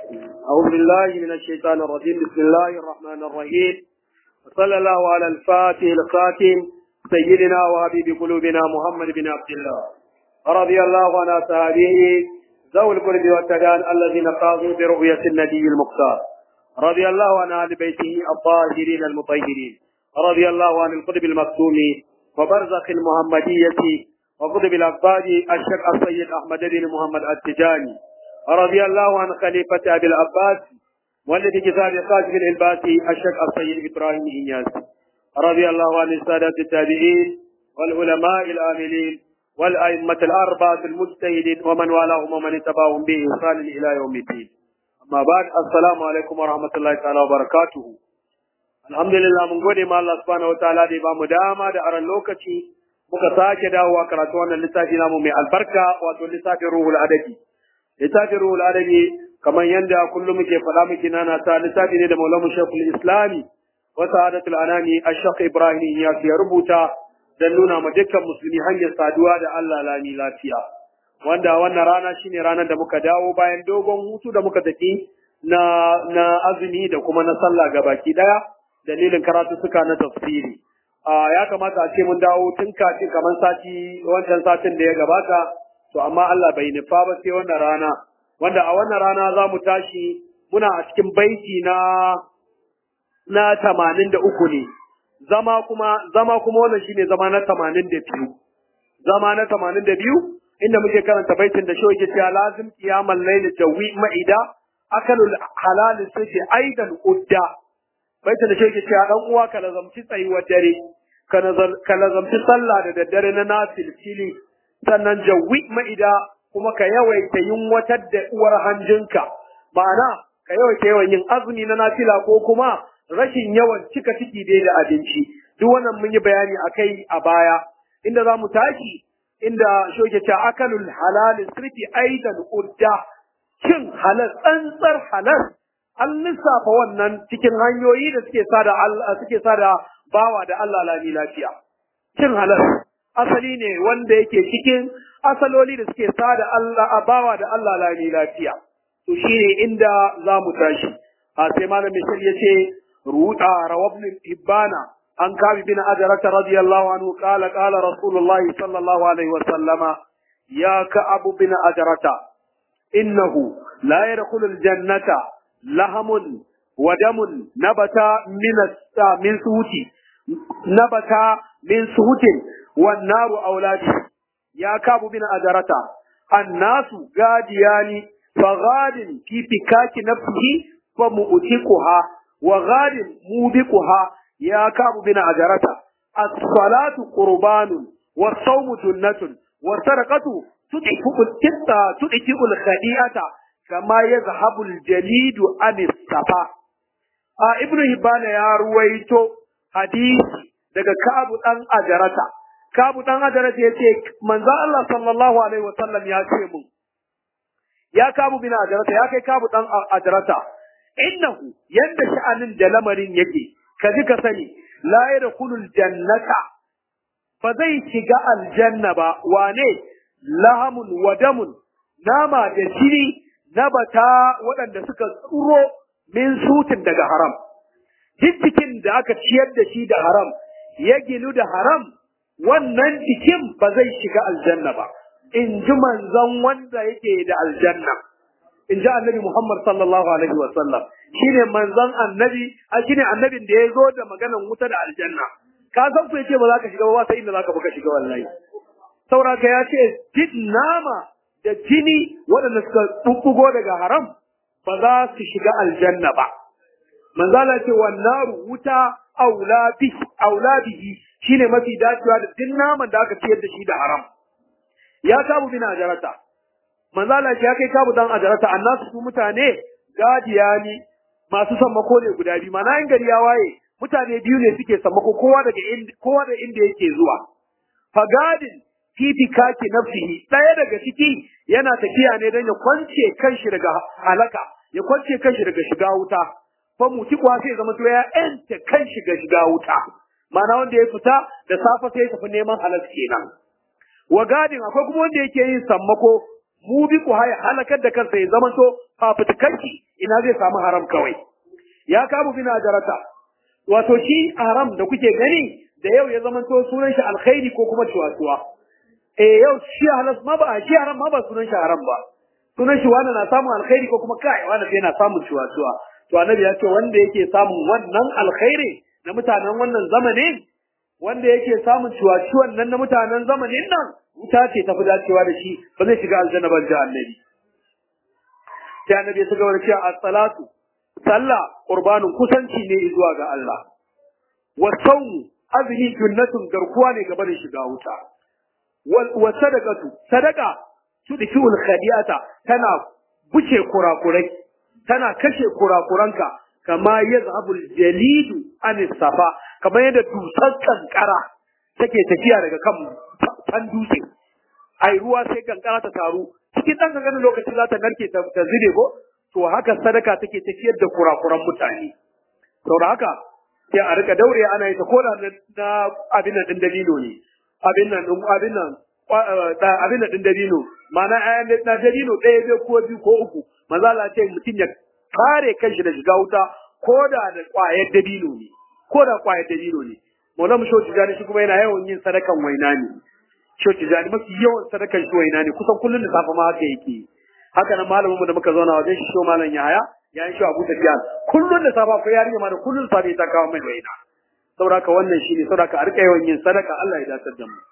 أعوذ بالله من الشيطان الرجيم بسم الله الرحمن الرحيم وصلى الله على الفاتح الخاتم سيدنا وحبيب قلوبنا محمد بن عبد الله رضي الله عن أصحابه ذوي القرب والتدان الذين قاضوا برؤية النبي المختار رضي الله عن أهل بيته الطاهرين المطهرين رضي الله عن القطب المكتوم وبرزخ المحمدية وقطب الأقباد الشيخ السيد أحمد بن محمد التجاني رضي الله عن خليفة أبي العباس والذي كتاب قاسم الإلباسي الشيخ السيد إبراهيم إياس رضي الله عن السادة التابعين والعلماء العاملين والأئمة الأربعة المجتهدين ومن والاهم ومن اتبعهم بإحسان إلى يوم الدين أما بعد السلام عليكم ورحمة الله تعالى وبركاته الحمد لله من gode ma Allah subhanahu wataala da ya bamu dama da aran lokaci muka sake dawowa karatu wannan littafi namu mai albarka wato littafin ruhul adabi littafin ruhul adabi kamar yadda kullum muke faɗa muke nana ta littafi ne da maulamu shekul islami wa sa'adatul anami ashaq ibrahim ya ya rubuta dan nuna ma dukkan musulmi hanyar saduwa da Allah lami lafiya wanda wannan rana shine ranar da muka dawo bayan dogon hutu da muka tafi na na azumi da kuma na sallah gabaki daya dalilin karatu suka na tafsiri ya kamata a ce mun dawo tun kafin kamar sati wancan satin da ya gabata to amma Allah bai nufa ba sai wannan rana wanda a wannan rana za mu tashi muna a cikin baiti na na tamanin da uku ne zama kuma zama kuma wannan shine zama na tamanin da biyu zama na tamanin da biyu inda muke karanta baitin da shoke cewa lazim qiyamal layl jawi ma'ida akalul halal sai aidan udda baitin da shoke cewa dan uwa ka lazamci tsayuwar dare ka lazamci sallah da daddare na nafil fili sannan jawi ma'ida kuma ka yawaita yin watar da uwar hanjinka ma'ana ka yawaita yawan yin azumi na nafila ko kuma rashin yawan cika ciki dai da abinci duk wannan mun yi bayani akai a baya inda za mu tashi inda shoke ta akalul halal sirfi aidan udda cin halal tsantsar halal an lissafa wannan cikin hanyoyi da suke sada suke sada bawa da Allah lami lafiya cin halal asali ne wanda yake cikin asaloli da suke sada Allah abawa da Allah lami lafiya to shine inda za mu tashi a sai malam misal yace ruda rawabn ibana an kabi bin ajrat radiyallahu anhu qala qala rasulullah sallallahu alaihi wa sallama ya ka'ab bin ajrata innahu la yadkhulu aljannata lahamun wa damun nabata min min suhuti nabata min suhutin والنار أولادي يا كاب بن أجرتا الناس غاديان فغاد في فكاك نفسه فمؤتقها وغاد موبقها يا كاب بن أجرتا الصلاة قربان والصوم جنة والسرقة تدفئ الخديئة كما يذهب الجليد عن الصفا آه ابن هبان يا رويتو حديث daga kabu dan ajarata kabu dan ajarata yace manzo Allah sallallahu alaihi wasallam ya ce mun ya kabu bin ajarata ya kai kabu dan ajarata innahu yanda sha'anin da lamarin yake ka ji ka sani la yadkhulul jannata fa zai shiga aljanna ba wane lahamun wa damun nama da jini na bata waɗanda suka tsuro min sutin daga haram cikin da aka ciyar da shi da haram ya ginu da haram wannan jikin ba zai shiga aljanna ba in ji manzon wanda yake da aljanna in ji annabi Muhammad sallallahu alaihi wa sallam shine manzon annabi a shine annabin da ya zo da maganan wuta da aljanna ka san ku yace ba za ka shiga ba sai inda za ka buka shiga wallahi sauraka ya ce jin nama da jini waɗanda suka bubbugo daga haram ba za su shiga aljanna ba manzala ce wannan wuta aulabihi shine mafi dacewa da duk naman da aka ciyar da shi da haram ya kabu bin ajarata manzala ce ya kai kabu dan ajarata annasu su mutane gadiyani masu sammako ne guda biyu mana in gari ya waye mutane biyu ne suke sammako kowa daga kowa da inda yake zuwa fagadin fifikaki nafsihi ɗaya daga ciki yana tafiya ne don ya kwance kanshi daga halaka ya kwance kanshi daga shiga wuta fa muti kuwa sai zama to ya ente kanshi ga shiga wuta ma'ana wanda ya fita da safe sai ya tafi neman halal kenan wa gadin akwai kuma wanda yake yin sammako mu bi ku haya halakar da kansa ya zama to fafutukanki ina zai samu haram kawai ya kamu bina jarata wato shi haram da kuke gani da yau ya zamanto sunan shi alkhairi ko kuma cuwa eh yau shi halas ma ba shi haram ma ba sunan shi haram ba sunan shi wani na samun alkhairi ko kuma kai wani yana samun cuwa to annabi ya ce wanda yake samun wannan alkhairi na mutanen wannan zamanin wanda yake samun ciwaciwan nan na mutanen zamanin nan wuta ce tafi dacewa da shi ba zai shiga aljanna ban da annabi sai annabi ya ci gaba da cewa as-salatu sallah qurbanun kusanci ne zuwa ga Allah wa sawmu azmi junnatun garkuwa ne gaba da shiga wuta wa sadaqatu sadaqa tudfi'ul khadiyata tana buce kurakurai tana kashe kurakuranka kama yazhabul jalidu an safa kamar yadda dusar kankara take tafiya daga kan fan dutse ai ruwa sai kankara ta taru cikin dan kankanin lokaci za ta narke ta zube ko to haka sadaka take tafiyar da kurakuran mutane saboda haka sai a rika daure ana yi ta koda na abin nan din dabino ne abin nan abin nan abin nan din dabino ma'ana ayan na dabino ɗaya bai ko biyu ko uku manzo Allah ce mutum ya kare kanshi da shiga wuta ko da da ƙwayar dabino ne ko da ƙwayar dabino ne Maulana Shehu Tijjani shi kuma yana yawan yin sadakan waina ne Shehu Tijjani mafi yawan sadakan shi waina ne kusan kullum da safe ma haka yake haka nan malamin mu da muka zauna wajen shi Shehu Malam Yahaya ya yi shi Abu Tafiyan kullum da safe ko yarinya ma da kullum da safe ta kawo mai waina saboda haka wannan shine saboda haka a rika yawan yin sadaka Allah ya dace da mu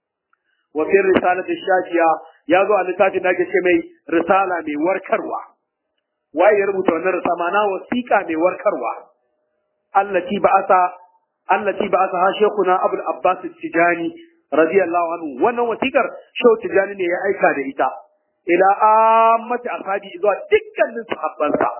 wa fi risalati shafiya ya zo a littafin da ake ce mai risala mai warkarwa waye ya rubuta wannan risala mana wasiƙa mai warkarwa allati ba'asa allati ba'asa ha shekuna abul abbas tijani radiyallahu anhu wannan wasiƙar shehu tijani ne ya aika da ita ila ammati ashabi zuwa dukkanin sahabbansa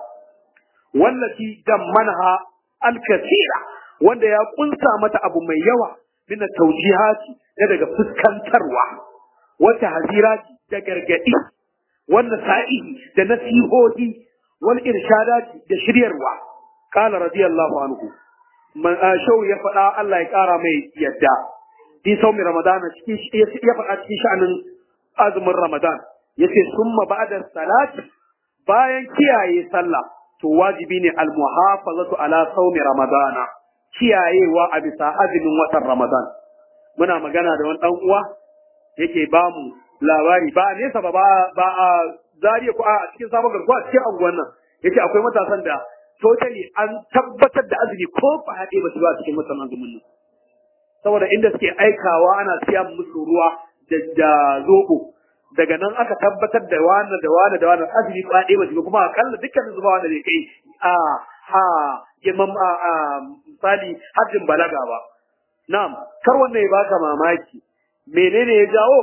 wallati dammanha al-kathira wanda ya kunsa mata abu mai yawa min tawjihati da daga fuskantarwa wata hazirati da gargadi wanda sa'ihi da nasihohi wal irshadati da shiryarwa qala radiyallahu anhu man shau ya faɗa Allah ya ƙara mai yadda fi saumi ramadana cikin ya faɗa cikin sha'anin azumin ramadan yace summa ba'da salati bayan kiyaye sallah to wajibi ne al muhafazatu ala saumi ramadana kiyayewa a bisa azumin watan Ramadan. Muna magana da wani ɗan uwa yake ba mu labari ba a nesa ba ba a zariya ko a cikin sabon garkuwa a cikin anguwan nan. Yake akwai matasan da totally an tabbatar da azumi ko ba haɗe ba su ba cikin watan azumin nan. Saboda inda suke aikawa ana siya musu ruwa da zoɓo. Daga nan aka tabbatar da wani da wani da wani azumi ba haɗe ba su kuma akalla dukkanin zuba wanda bai kai a ha girman misali hajjin balaga ba. Na'am, kar wannan ya baka mamaki. Menene ya jawo?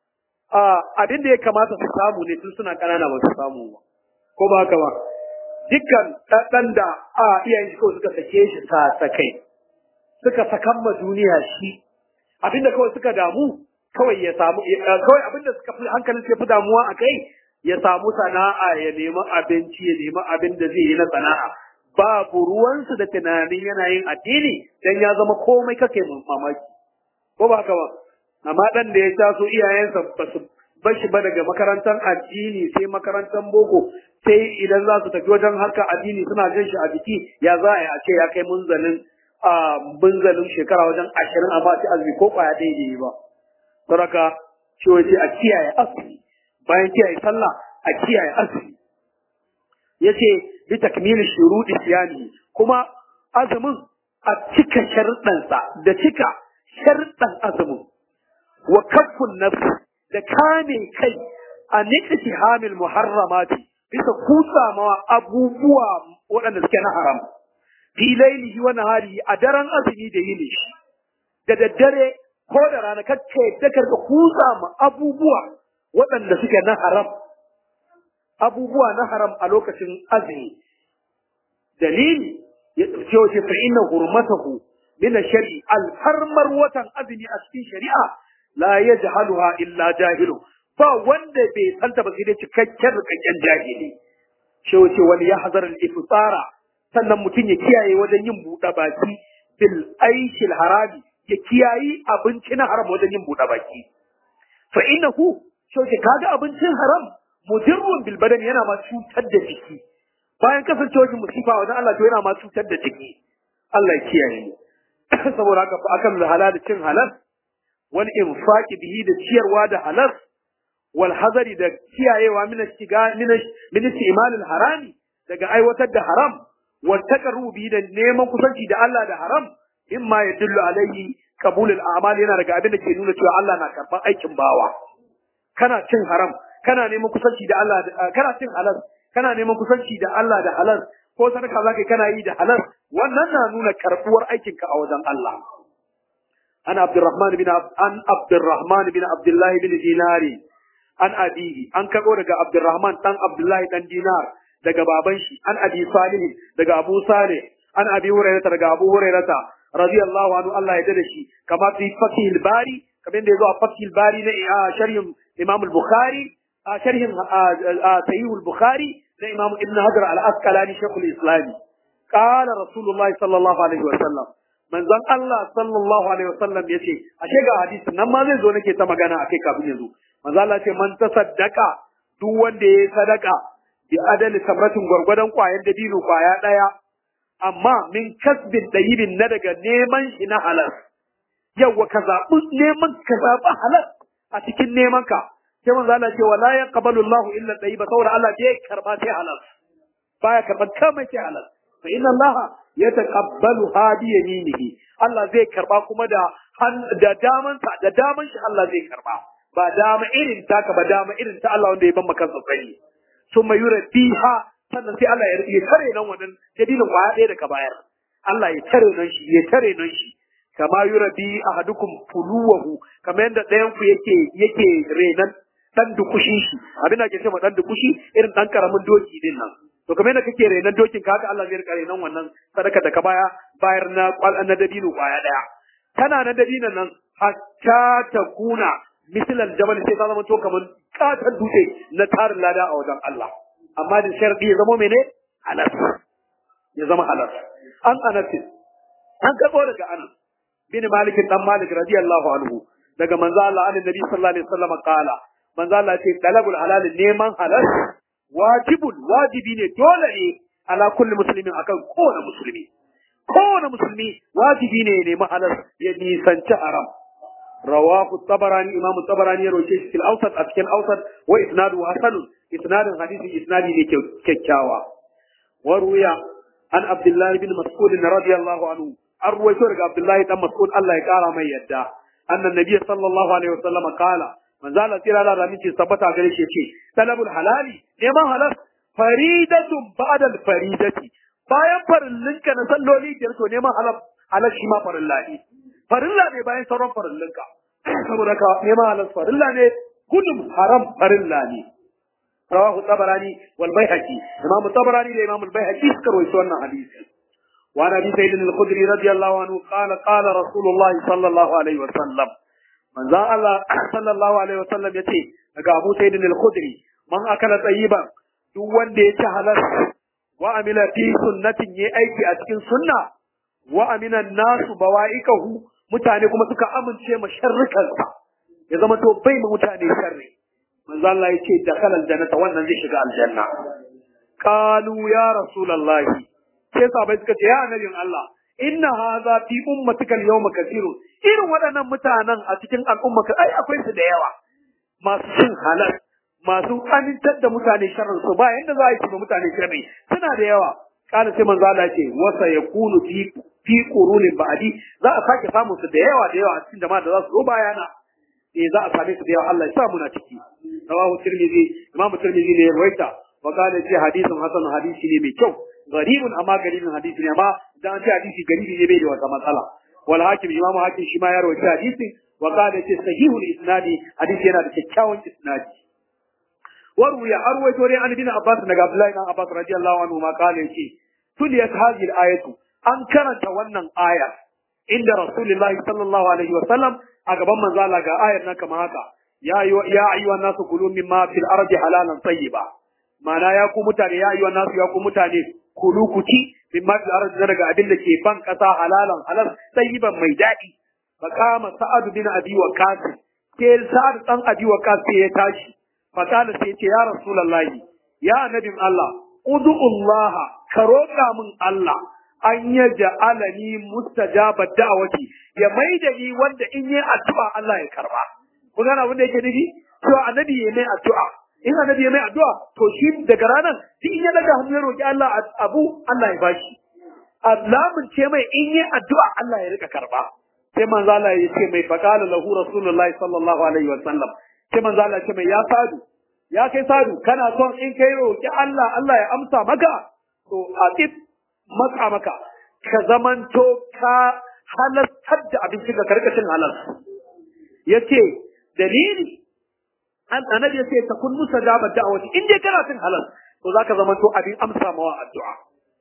Abin da ya kamata su samu ne tun suna ƙanana ba su samu ba. Ko ba haka ba? Dukkan ɗan da a iyayen shi kawai suka sake shi ta sakai. Suka sakan ma duniya shi. Abin da kawai suka damu kawai ya samu kawai abin da suka fi hankalin su ya fi damuwa a kai ya samu sana'a ya nemi abinci ya nemi abin da zai yi na sana'a babu ruwansu da tunanin yana yin addini dan ya zama komai kake mamaki ko ba haka ba amma dan da ya taso iyayensa ba su bar shi ba daga makarantar addini sai makarantar boko sai idan za su tafi wajen harkar addini suna jin shi a jiki ya za a yi a ce ya kai munzalin a munzalin shekara wajen ashirin amma sai azumi ko kwaya ɗaya da yi ba saraka cewa ce a kiyaye asiri bayan kiyaye sallah a kiyaye asiri yace bi takmili shurudi siyami kuma azumin a cika sharuɗansa da cika sharuɗan azumin wa kaffun nafsi da kame kai a nikati hamil muharramati bisa kusa ma abubuwa waɗanda suke na haram fi lailihi wa naharihi a daren azumi da yini shi da daddare ko da rana kacce da karka kusa ma abubuwa waɗanda suke na haram abubuwa na haram a lokacin azumi dalili ya ce wace fa inna hurmatahu min shari alharmar watan azumi a cikin shari'a la yajhaluha illa jahilu ba wanda bai santa ba sai dai cikakken rikakken jahili shi wace wani ya hazar al-iftara sannan mutum ya kiyaye wajen yin buɗe baki bil aishil harami ya kiyayi abinci na haram wajen yin buɗe baki fa innahu shi wace kaga abincin haram mudirrun bil badan yana ma cutar da jiki bayan kasancewar shi musifa wajen Allah to yana ma cutar da jiki Allah ya kiyaye mu saboda haka akan halal cin halal wal infaqi bihi da ciyarwa da halal wal hazari da kiyayewa min shiga min min istimal al harami daga aiwatar da haram wal taqarrubi bihi da neman kusanci da Allah da haram imma yadullu alayhi qabul al a'mal yana daga abin da ke nuna cewa Allah na karban aikin bawa kana cin haram kana neman kusanci da Allah kana cin halal kana neman kusanci da Allah da halal ko sadaka zaka kana yi da halal wannan na nuna karbuwar aikinka a wajen Allah an Abdurrahman bin an Abdurrahman bin Abdullah bin Dinari an abihi an kago daga Abdurrahman dan Abdullah dan Dinar daga baban shi an Abi Salih daga Abu Salih an Abi Hurairah daga Abu Hurairah radiyallahu anhu Allah ya dade shi kama fi Fathil Bari kamar da yazo a Fathil Bari na sharhin Imam al-Bukhari a sharhin Sahih al-Bukhari na Imam Ibn Hajar al-Asqalani Sheikhul Islam qala Rasulullahi sallallahu alaihi wa sallam manzon Allah sallallahu alaihi wa sallam yace ashe ga hadisin nan ma zai zo nake ta magana akai kafin yazo manzo Allah ce man tasaddaqa duk wanda yayi sadaka bi adali samratin gwargwadon kwayan dabino kwaya daya amma min kasbin dayibin na daga neman shi na halal yawa ka zaɓi neman ka zaɓi halal a cikin neman ka sai manzo Allah ce wala yaqbalu Allah illa tayyiba saboda Allah bai karba sai halal baya karban kamar sai halal fa inna Allah yataqabbalu hadi yaminihi Allah zai karba kuma da da daman sa da daman shi Allah zai karba ba dama irin taka ba dama irin ta Allah wanda ya ban maka tsari summa yurdiha sannan sai Allah ya tare nan wannan dalilin kwaya ɗaya da ka bayar Allah ya tare nan shi ya tare nan shi kama yurabi ahadukum fuluwahu kamar yadda ɗayan ku yake yake renan dan dukushin shi abin da ke cewa dan dukushi irin dan karamin doki din nan to kamar yadda kake renan dokin ka haka Allah zai rika renan wannan sadaka da ka baya bayar na kwal na dabino kwaya daya tana na dabinon nan hatta ta kuna misalan jabal sai ta zama to kamar katon dutse na tarin lada a wajen Allah amma da sharadi ya zama mene halal ya zama halal an anatin an karbo daga anas bin malik dan malik radiyallahu anhu daga manzo Allah annabi sallallahu alaihi wasallam qala manzo Allah ce talabul halal neman halal wajibun wajibi ne dole ne ala kulli muslimin akan kowane musulmi kowane musulmi wajibi ne ya nemi halal ya nisanci haram rawahu tabarani imam tabarani ya roke shi fil awsat a cikin awsat wa isnadu hasan isnadin hadisi isnadi ne kyakkyawa wa ruya an abdullahi bin mas'ud radiyallahu anhu an ruwaito daga abdullahi dan mas'ud Allah ya kara mai yadda annan nabiy sallallahu alaihi wasallam kala manzo Allah tsira da ramin tabbata gare shi yace talabul halali neman halal faridatun ba'da faridati bayan farillinka na salloli biyar to neman halal halal shi ma farilla ne farilla ne bayan sauran farillinka saboda ka neman halal farilla ne gudun haram farilla ne rawahu tabarani wal baihaqi imam tabarani da imam al baihaqi suka rawaito wannan hadisi وعن ابي سعيد الخدري رضي الله عنه قال قال رسول الله صلى الله عليه وسلم manzon Allah sallallahu alaihi wasallam yace daga Abu Sa'id al-Khudri man akala tayyiban duk wanda ya ci halal wa amila fi sunnatin yayi aiki a cikin sunna wa amina nasu bawaikahu mutane kuma suka amince ma sharrikansa ya zama to bai ma mutane sharri manzon Allah yace da kalal jannata wannan zai shiga aljanna qalu ya rasulullahi sai sahabbai suka ce ya annabin Allah inna hadha fi ummatika al-yawma kathirun irin waɗannan mutanen a cikin al'ummarka ai akwai su da yawa masu cin halal masu amintar da mutane sharrin su ba yanda za a yi mutane sharri suna da yawa kana sai manzo Allah ce wasa yakunu fi fi qurulin ba'di za a sake samun su da yawa da yawa a cikin jama'a da za su zo bayana eh za a same su da yawa Allah ya sa muna ciki rawahu tirmidhi imamu tirmidhi ne ya rawaita wa kana ce hadisin hasan hadisi ne mai kyau garibun amma garibin hadisi ne amma dan an ce hadisi garibi ne bai da wata matsala wal hakim imam hakim shi ma ya rawaita hadisi wa qala ce sahihul isnadi hadisi yana da kyakkyawan isnadi waru ya arwaito dai an bin abbas daga abdullahi dan abbas radiyallahu anhu ma qala yace tuliyat hadhihi ayatu an karanta wannan aya inda rasulullahi sallallahu alaihi wa sallam a gaban manzo Allah ga ayar nan kamar haka ya ya ayyuhan nasu kulu mimma fil ardi halalan tayyiba ma'ana ya ku mutane ya ayyuhan nasu ya ku mutane kulu ku ci min ma fil ardi daga abin da ke ban kasa halalan halal tayyiban mai daɗi faqama sa'ad bin abi waqas ke sa'ad dan abi waqas sai ya tashi faqala sai ce ya rasulullahi ya nabin Allah ud'ullah ka roƙa min Allah an ya ja'alani mustajaba da'wati ya maida ni wanda in yi addu'a Allah ya karba kun gane abin da yake nufi to annabi ya mai addu'a in annabi ya mai addu'a to shi daga ranar duk in ya daga hannu ya roki Allah abu Allah ya bashi Allahin ce mai in yi addu'a Allah ya rika karba sai manzo Allah ya ce mai faqala lahu rasulullahi sallallahu alaihi wa sallam sai manzo Allah ya ce mai ya sadu ya kai sadu kana son in kai roki Allah Allah ya amsa maka to aqib maka maka ka zamanto ka halartar da abinci ga karkashin halal yace dalili an annabi yace ta kun musa da da'awati in dai kana cin halal to zaka zamanto abin amsa mawa addu'a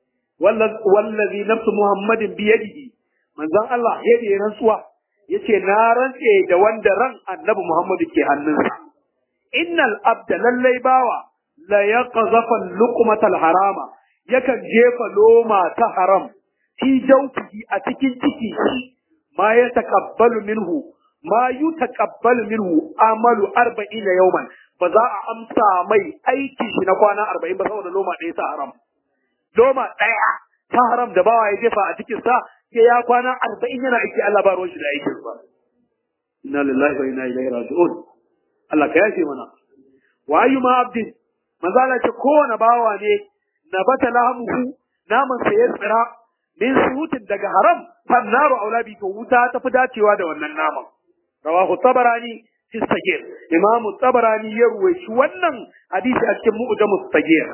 wallazi nafsu muhammadin biyadihi manzon Allah ya yi rantsuwa yace na rantse da wanda ran annabi Muhammadu ke hannunsa innal abda lallai bawa la yaqzafa luqmatal harama yakan jefa loma ta haram fi jawfihi a cikin ciki shi ma ya takabbalu minhu ma yutaqabbalu minhu amalu 40 yawman ba za a amsa mai aiki shi na kwana 40 ba saboda loma ɗaya ta haram loma ɗaya ta haram da bawa ya jefa a cikin sa sai ya kwana arba'in yana aiki Allah ba ruwan shi da aikin ba. Inna lillahi wa inna ilaihi raji'un. Allah ka yafe mana. Wa ayyuma abdin manzo Allah ce kowane bawa ne na bata lahamuhu naman sa ya tsira min suhutin daga haram fannaru aulabi to wuta ta fi dacewa da wannan naman. Rawahu Tabarani fi Sagir. Imam Tabarani ya ruwaici wannan hadisi a cikin Mu'jamus Sagir.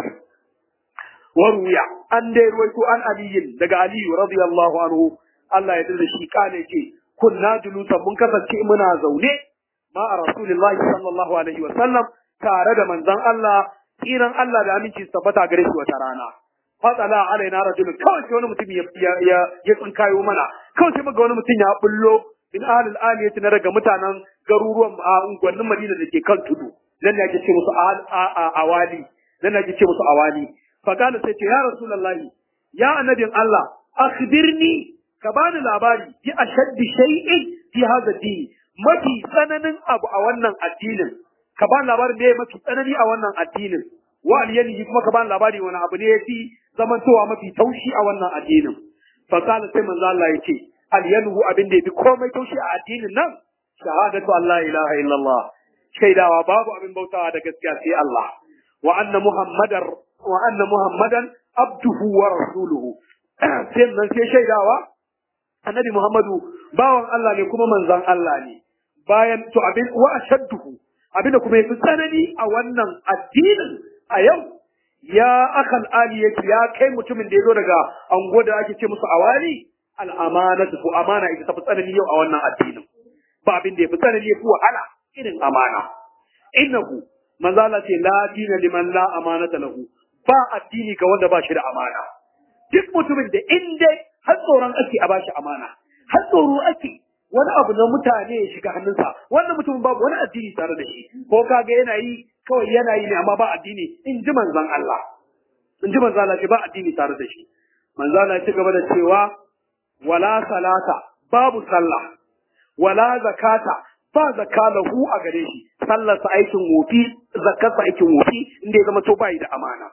وروي أن رويت عن علي دقى علي رضي الله عنه الله يدل شي قال يجي كنا جلوسا منكسر شيء منا زوني مع رسول الله صلى الله عليه وسلم تارد من ذن الله إيران الله da aminci tabbata gare shi wata rana fatsala alaina rajul kawai sai wani mutum ya ya ya tsinkayo mana kawai sai muga wani mutum ya bullo min ahlil aliyati na daga mutanen garuruwan a unguwannin Madina da ke kan tudu nan ne ake ce musu awali nan ne ake ce musu awali فقال سيتي يا رسول الله يا النبي الله أخبرني كبان الأباري في أشد شيء في هذا الدين ما في سنن أبو أولا الدين كبان الأباري ليه ما في سنن أولا الدين وعليني كما كبان الأباري وانا أبني في زمن توا ما في توشي أولا الدين فقال سيما الله يتي alyanhu abin da ya fi komai taushe a addinin nan shahadatu Allah ilaha illallah shaidawa babu abin bautawa da gaskiya sai Allah wa anna muhammadar wa anna muhammadan abduhu wa rasuluhu sai nan sai shaidawa annabi muhammadu bawan Allah ne kuma manzon Allah ne bayan to abin wa ashadduhu abin da kuma yafi tsanani a wannan addinin a yau ya akal ali yake ya kai mutumin da ya zo daga ango da ake ce musu awali al'amanatu ko amana ita tafi tsanani yau a wannan addinin ba abin da yafi tsanani yafi wahala irin amana innahu manzo Allah ce la dina liman la amanata lahu ba addini ga wanda ba shi da amana duk mutumin da in dai har tsoron ake a bashi amana har tsoro ake wani abu na mutane ya shiga hannunsa wannan mutumin babu wani addini tare da shi ko kaga yana yi kawai yana yi ne amma ba addini in ji manzon Allah in ji manzon Allah ce ba addini tare da shi manzon Allah ya ci gaba da cewa wala salata babu sallah wala zakata ba zakka lahu a gare shi sallarsa aikin wofi zakkarsa aikin wofi inda ya zama to bai da amana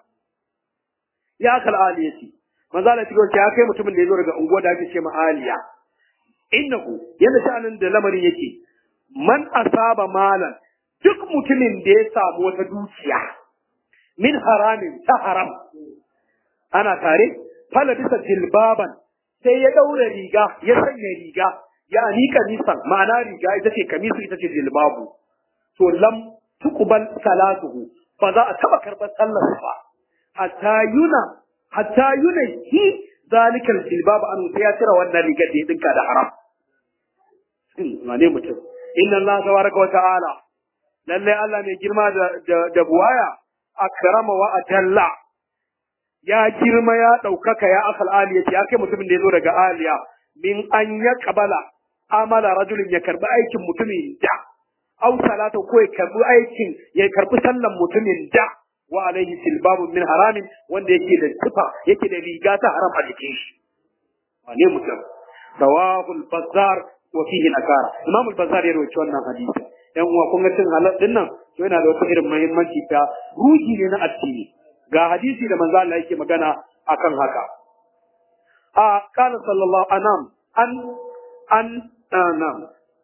ya kal aliyati manzo Allah ya kai mutumin da ya zo daga unguwa da ake ce ma aliya innahu yanda sha'anin da lamarin yake man asaba malan duk mutumin da ya samu wata dukiya min haramin ta haram ana tare fala bisa jilbaban sai ya daura riga ya sanya riga ya ni kamisan ma'ana riga ita ce kamisu ita ce jilbabu to lam tuqbal salatuhu ba za a taba karɓar sallar ba hatta yuna hatta yuna hi zalikal jilbabu an sai ya cire wannan rigar da ya dinka da haram wane mutum inna Allah tabaraka wa ta'ala lalle Allah mai girma da da buwaya akrama wa ajalla ya girma ya ɗaukaka ya akal aliya ya kai mutumin da ya zo daga aliya min an ya kabala amala rajulin ya karbi aikin mutumin da au salata ko ya karbi aikin ya karbi sallan mutumin da wa alaihi silbabun min haramin wanda yake da tufa yake da riga ta haram a jikin shi wane mutum sawahul bazzar wa fihi nakara imam al-bazzar ya rawaito wannan hadisi yan uwa kun ga cin halal din nan to yana da wata irin muhimmanci ta ruhi ne na addini ga hadisi da manzo Allah yake magana akan haka a qala sallallahu anam an an anam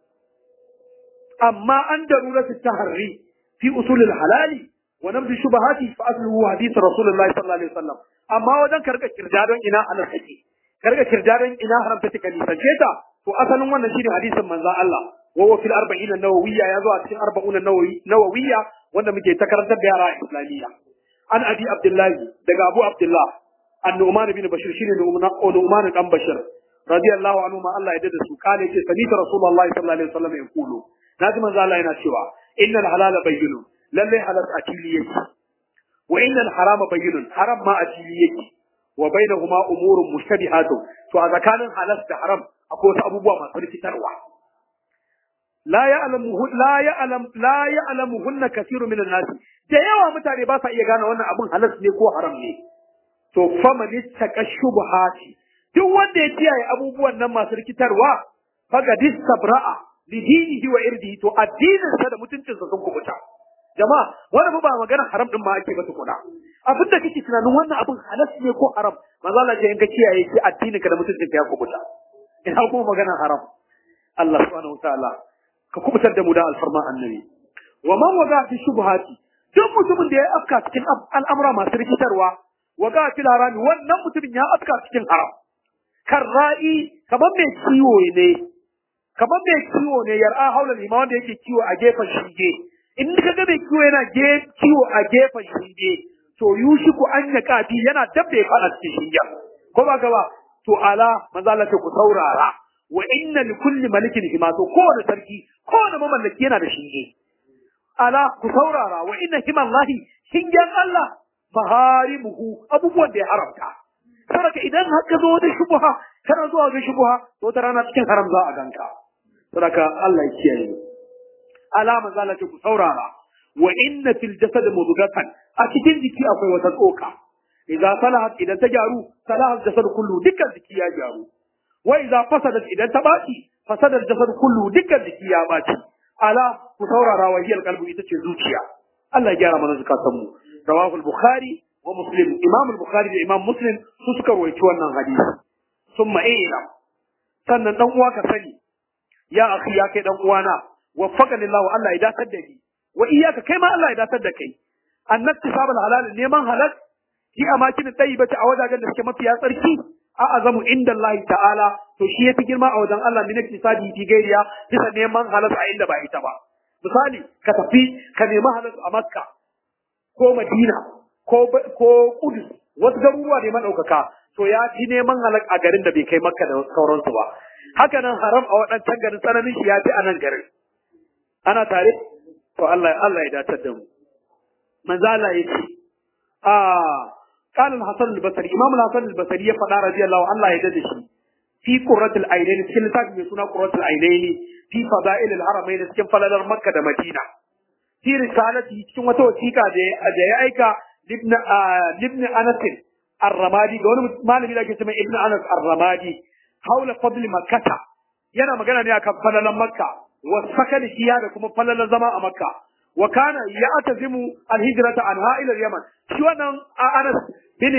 amma an daruratu taharri fi usul al-halali wa nabdi shubahati fa asluhu hadith rasulullahi sallallahu alaihi wasallam amma wajen karka kirdadon ina halal take karka kirdadon ina haramta take nisance ta to asalin wannan shine hadisin manzon Allah wa huwa fil arba'in an-nawawiyya ya zo a cikin arba'un an-nawawiyya wanda muke ta karantar da yara a islamiyya an abi abdullahi daga abu abdullah an-nu'man bin bashir shine nu'man dan bashir radiyallahu anhu ma Allah ya dada su kale ce sanita rasulullahi sallallahu alaihi wasallam ya kulu naji manzo Allah yana cewa innal halala bayyinun lalle halal a fili yake wa innal harama bayyinun haram ma a fili yake wa bainahuma umurun mushtabihatu to a tsakanin halal da haram akwai wasu abubuwa masu rikitarwa la ya'lamu la ya'lam la ya'lamuhunna kathiru min an-nas da yawa mutane ba sa iya gane wannan abun halal ne ko haram ne to faman ittaka shubuhati duk wanda ya kiyaye abubuwan nan masu rikitarwa faga distabra'a li dinihi wa irdihi to addinin sa da mutuncin sa sun kubuta jama'a wani ba magana haram din ma ake ba tukuna abin da kake tunanin wannan abin halal ne ko haram manzo Allah ya in ka kiyaye shi addinin ka da mutuncin ka ya kubuta ina kuma magana haram Allah subhanahu wa ta'ala ka kubutar da mu da alfarma annabi wa man waga fi shubhati duk mutumin da ya afka cikin al'amura masu rikitarwa waga fi harami wannan mutumin ya afka cikin haram kan ra'i kamar mai kiwo ne kamar mai kiwo ne yar'a haula lima wanda yake kiwo a gefen shinge in ka ga mai kiwo yana kiwo a gefen shinge to yushiku an ya kafi yana dab da ya fada cikin shingen ko ba gaba to ala manzo Allah ku saurara wa inna li kulli malikin hima to kowane sarki kowane mamallaki yana da shinge ala ku saurara wa inna himallahi shingen Allah maharimuhu abubuwan da ya haramta saboda idan haka zo da shubha kana zuwa ga shubha to ta rana cikin haram za a ganka saboda Allah ya kiyaye alama zalata ku saurara wa inna fil jasad mudghatan a cikin jiki akwai wata tsoka idan salahat idan ta gyaru salahat jasad kullu dukkan jiki ya gyaru wa idan fasadat idan ta baci fasadar jasad kullu dukkan jiki ya baci ala ku saurara wa hiyal qalbu ita ce zuciya Allah ya gyara mana zakatan mu rawahu al-bukhari wa muslim imam al-bukhari da imam muslim su suka rawaito wannan hadisi summa ila sannan dan uwa ka sani ya akhi ya kai dan uwana waffaqani Allah Allah ya datar da ni wa iyyaka kai ma Allah ya datar da kai annakti sabal halal neman halal fi amakin tayyibati a wajajen da suke mafiya tsarki a azamu inda Allah ta'ala to shi yafi girma a wajen Allah min iktisadi fi gairiya bisa neman halal a inda ba ita ba misali ka tafi ka nemi halal a Makka ko Madina ko ko Kudus wasu garuruwa ne madaukaka to ya fi neman halal a garin da bai kai Makka da sauransu ba haka nan haram a waɗancan garin tsananin shi ya fi a nan garin ana tare to Allah Allah ya datar da mu manzo Allah ya ce ah قال الحسن البصري امام الحسن البصري ya faɗa radiyallahu Allah ya dade shi fi qurratul ainain cikin littafin mai suna qurratul ainain fi fada'il al-haramain cikin falalar makka da madina fi risalati cikin wata wasiƙa da ya aika ibn ibn anas ar-ramadi ga wani malami da ake cewa ibn anas ar-ramadi haula fadl makkata yana magana ne akan falalan makka wa sakan shiya da kuma falalan zama a makka wa kana ya'tazimu al-hijrata anha ila al-yaman shi wannan anas bin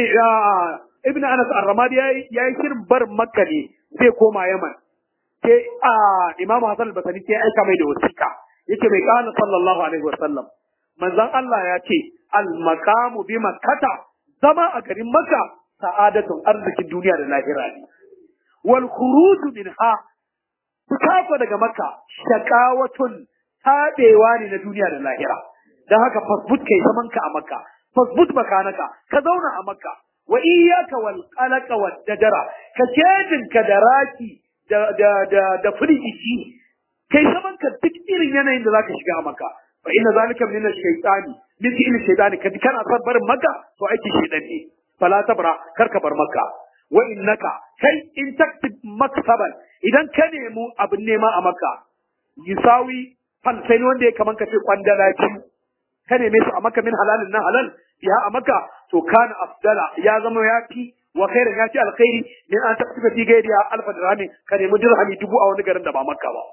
ibn anas ar-ramadi yayi yayi shirin bar makka ne zai koma yaman sai imamu hasan al-basri sai aika mai da wasiƙa yake mai kana sallallahu alaihi wa sallam manzon Allah ya ce al-maqamu bi makkata zama a garin makka sa'adatun arzikin duniya da lahira ne wal khuruj minha fitako daga makka shaqawatun tabewa ne na duniya da lahira dan haka fasbut kai zaman ka a makka fasbut makanaka ka zauna a makka wa iyyaka wal qalaqa wad dajara ka cedin ka da raki da da da da firgici kai zaman ka duk irin yanayin da zaka shiga a makka fa inna zalika min ash-shaytani min fi'l ash-shaytani kad kana sabbarin makka to aiki shaytan ne fala tabra karka bar makka wa innaka kai in taktib maksaban idan ka nemi abin nema a makka yusawi falsain wanda ya kaman ka ce kwandala biyu ka neme su a makka min halalin na halal ya a makka to kana afdala ya zama ya fi wa khairan ya fi alkhairi min an taktib fi gairiya alfa dirhami ka nemi dirhami dubu a wani garin da ba makka ba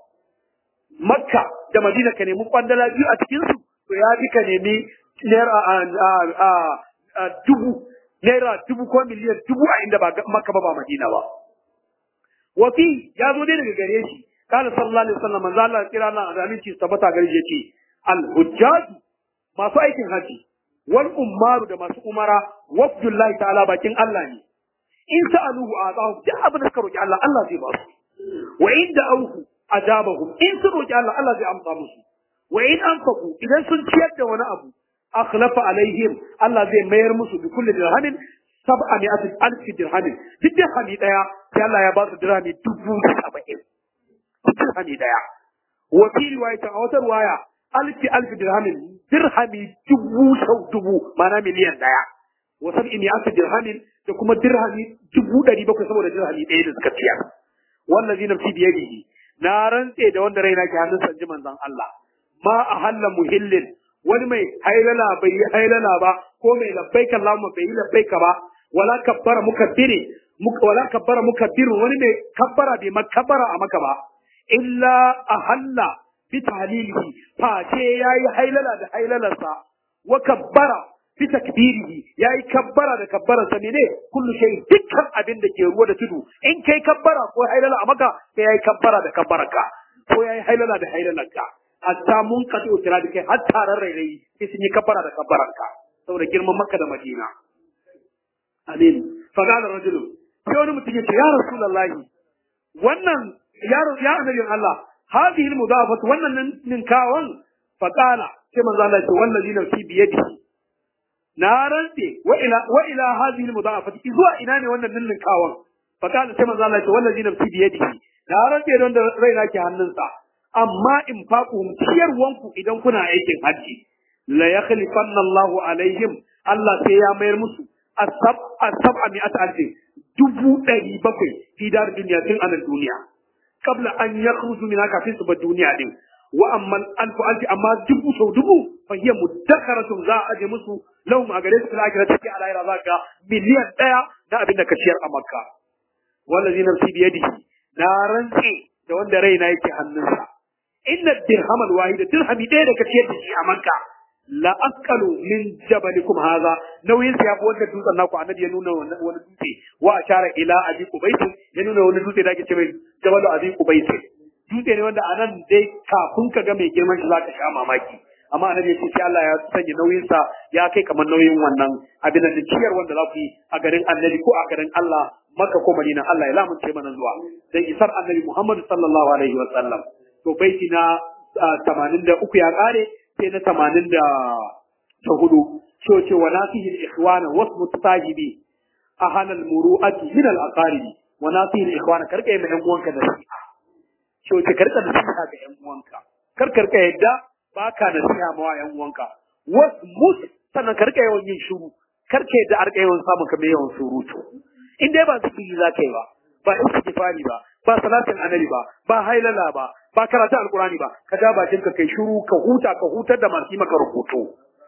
makka da madina ka nemi kwandala biyu a cikin su to ya fi ka nemi naira dubu naira dubu ko miliyan dubu a inda ba makka ba ba madina ba wafi ya zo dai daga gare shi kana sallallahu alaihi wasallam manzo Allah kira na da aminci tabbata gare shi yace al hujjaj masu aikin haji wal ummaru da masu umara wafdullahi ta'ala bakin Allah ne in sa'aluhu a'tahu duk abin da suka roki Allah Allah zai ba su wa in da'awhu ajabahum in sun roki Allah Allah zai amsa musu wa in anfaqu idan sun ciyar da wani abu akhlafa alaihim Allah zai mayar musu bi kulli dirhamin sab'a mi'atin alf dirhamin duk dirhami daya sai Allah ya ba su dirhami dubu saba'in dirhami daya wa fi riwayatin a wata riwaya alf alf dirhamin dirhami dubu sau dubu ma'ana miliyan daya wa sab'i mi'atin dirhamin da kuma dirhami dubu ɗari bakwai saboda dirhami ɗaya da suka ciyar wallazi nafsi biyadihi na rantse da wanda raina ke hannun sanji manzon Allah ma a halla muhillin wani mai hailala bai yi hailala ba ko mai labbaika Allahumma bai yi labbaika ba wala kabbara mukabbiri wala kabbara mukabbir wani mai kabbara bai makabbara a maka ba illa a halla bi tahlilihi fa ce yayi hailala da hailalarsa wa kabbara bi takbirihi yayi kabbara da kabbararsa ne kullu shay dukkan abin da ke ruwa da tudu in kai kabbara ko hailala a maka sai yayi kabbara da kabbararka ko yayi hailala da hailalarka hatta mun kaɗi utira da kai har taron rairayi sai sun yi kabbara da kabbaranka saboda girman makka da madina amin fagala rajulu sai wani mutum ya ce ya rasulullahi wannan ya ya annabin Allah hadhihi almudafat wannan ninkawan faqala sai manzo Allah ya ce wallazi nafsi biyadihi na rantse wa ila wa ila hadhihi almudafat zuwa ina ne wannan ninkawan faqala sai manzo Allah ya ce wallazi nafsi biyadihi na rantse don da raina ke hannunsa amma in faƙuhum ciyarwanku idan kuna aikin hajji la yakhlifanna Allahu alaihim Allah sai ya mayar musu asab asab a mi'at alfi dubu ɗari bakwai fi dar duniya tun anan duniya qabla an yakhruju min kafin su bar duniya din wa amma alfu alfi amma dubu sau dubu fa hiya muddakharatun za a aje musu lahum a gare su fil akhirati take a lahira zaka miliyan ɗaya na abin da ka ciyar a makka wallazi nafsi biyadihi na rantse da wanda raina yake hannunsa inna dirham alwahid dirhami ɗaya da kace da shi a manka la aqalu min jabalikum hadha nauyin sa yafi wanda dutsen naku annabi ya nuna wani dutse wa ashara ila abi qubayt ya nuna wani dutse da ake ce mai jabalu abi qubayt dutse ne wanda anan dai kafin ka ga mai girman shi zaka sha mamaki amma annabi ya ce sai Allah ya sanya nauyin sa ya kai kamar nauyin wannan abin da ciyar wanda za ku yi a garin annabi ko a garin Allah Makka ko Madina Allah ya lamunce mana zuwa dan isar annabi Muhammad sallallahu alaihi wa sallam to baiti na tamanin da uku ya kare sai na tamanin da ta hudu so ce wa nasihi al-ikhwana wasu mutasahibi a halal muru'ati min al-aqaribi wa nasihi al-ikhwana karka yi ma yan uwanka da nasiha so ce karka nasiha ga yan uwanka kar karka yadda baka nasiha ma wa yan uwanka wasu mus sannan karka yawan yin shiru karka yadda arka yawan samun kamar yawan surutu in dai ba zikiri za ka yi ba ba istighfari ba ba salatin annabi ba ba hailala ba ba karatu alkurani ba ka ja bakin ka kai shiru ka huta ka hutar da masu maka rubutu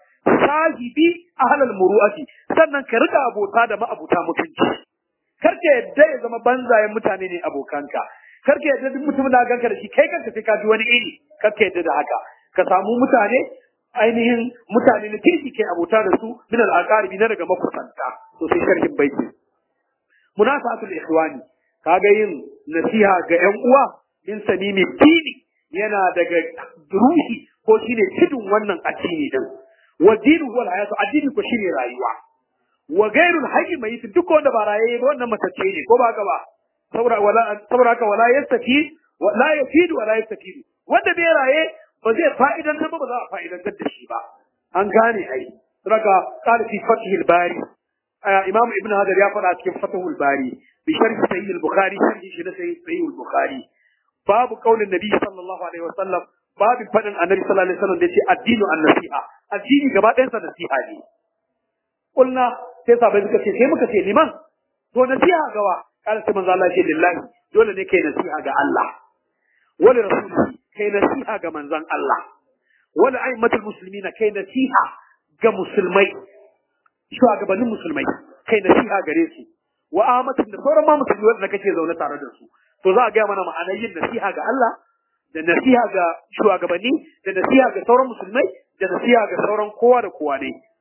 sahibi ahlal muru'ati sannan ka rika abota da ma'abuta mutunci kar ka yadda ya zama banzayen mutane ne abokanka kar ka yadda duk mutumin da ganka da shi kai kanka sai ka ji wani iri kar ka yadda da haka ka samu mutane ainihin mutane na kirki kai abota da su min al-aqaribi na daga makusanta to sai sharhin baiti munasatul ikhwani kaga yin nasiha ga ƴan uwa min samimi dini yana daga ruhi ko shine tudun wannan addini din wa dinu wal hayatu addini ko shine rayuwa wa ghairul hayy mayit duk wanda ba raye ba wannan matacce ne ko ba ka ba saboda wala saboda haka wala yastafi wala yafidu wala yastafidu wanda bai raye ba zai fa'idan ba ba za a fa'idantar da shi ba an gane ai saboda qala fi fathil bari imam ibn hajar ya faɗa cikin fathul bari bi sharhi sahih al-bukhari sharhi shi na sahih al-bukhari babu qaulin nabi sallallahu alaihi wasallam babu fadin annabi sallallahu alaihi wasallam da yace addinu an-nasiha addini gaba ɗayan sa nasiha ne kulna sai sabai suka ce sai muka ce liman to nasiha gawa kana sai manzo Allah ya ce lillahi dole ne kai nasiha ga Allah wala rasulihi kai nasiha ga manzon Allah wala aimatul muslimina kai nasiha ga musulmai shugabannin musulmai kai nasiha gare su wa amatin da sauran ma musulmi wanda kake zaune tare da su to za a gaya mana ma'anar yin nasiha ga Allah da nasiha ga shugabanni da nasiha ga sauran musulmai da nasiha ga sauran kowa da kowa ne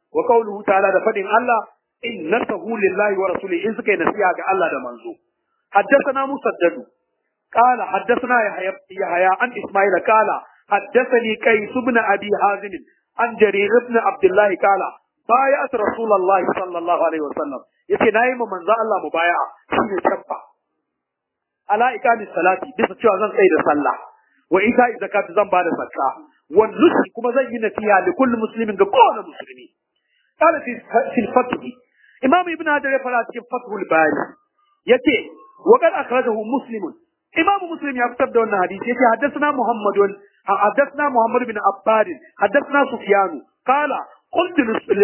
wa qawluhu ta'ala da fadin Allah innatahu lillahi wa rasulihi in suka yi nasiha ga Allah da manzo حدثنا مسدد قال حدثنا يحيى يحيى عن اسماعيل قال حدثني كيس بن ابي حازم عن جرير بن عبد الله قال بايعت رسول الله صلى الله عليه وسلم yace nayi ma manzo Allah mubaya'a shine tabba ala ikami salati bisa cewa zan tsaye da sallah wa ita zakati zan bada zakka wa nusi kuma zan yi nasiha li kulli muslimin ga kowane musulmi qala fi fil fath imam ibn hajar ya fara cikin fathul bari yace wa qad akhrajahu muslimun imam muslim ya fitar da wannan hadisi yace haddathana muhammadun haddathana muhammad bin abbad haddathana sufyan qala قلت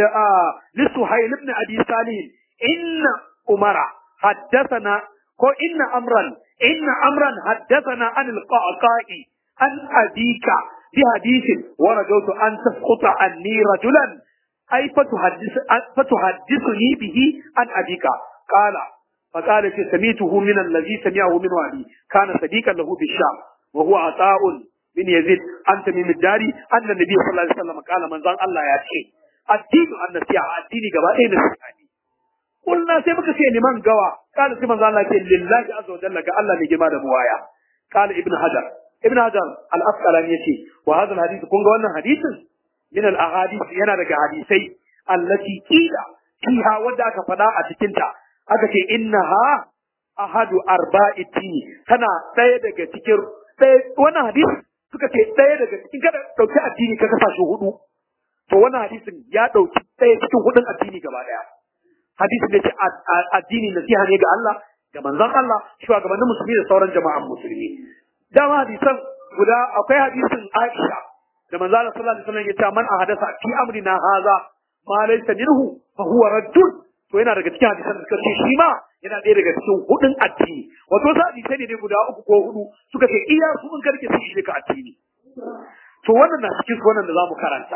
لسهيل بن ابي صالح ان عمر حدثنا ko inna amran inna amran haddathana an alqaqa'i an abika bi hadithin wa rajawtu an tasquta anni rajulan ay fatuhaddith fatuhaddithuni bihi an abika qala فقال سميته من الذي سمعه من والي كان صديقا له بالشام وهو عطاء من يزيد عن تميم الداري أن النبي صلى الله عليه وسلم قال من ظن الله يأتي الدين النسيحة الدين قبا أين نسيحة قلنا سيبك سي لمن قوى قال سيما ظن الله لله عز وجل قال الله نجمع موايا قال ابن حجر ابن حجر الأسقلاني يتي وهذا الحديث كون قولنا حديث من الأحاديث ينا لك حديثي التي قيل فيها ودعك فدا أتكنتا aka ce innaha ahadu arba'i tini tana ɗaya daga cikin wannan hadisi suka ce ɗaya daga cikin kada ɗauki addini ka kasa shi hudu to wannan hadisin ya ɗauki ɗaya cikin hudun addini gaba ɗaya hadisin da ce addini nasiha ne ga Allah ga manzon Allah shugabannin musulmi da sauran jama'an musulmi dama hadisan guda akwai hadisin Aisha da manzon Allah sallallahu alaihi wasallam ya ce man ahadasa fi amrina haza ma laysa minhu fa huwa raddun to yana daga cikin hadisan da suka ce shi ma yana ɗaya daga cikin hudun addini wato wasu hadisai ne guda uku ko hudu suka ce iya su in karke su shi ka addini to wannan na cikin su wannan da zamu karanta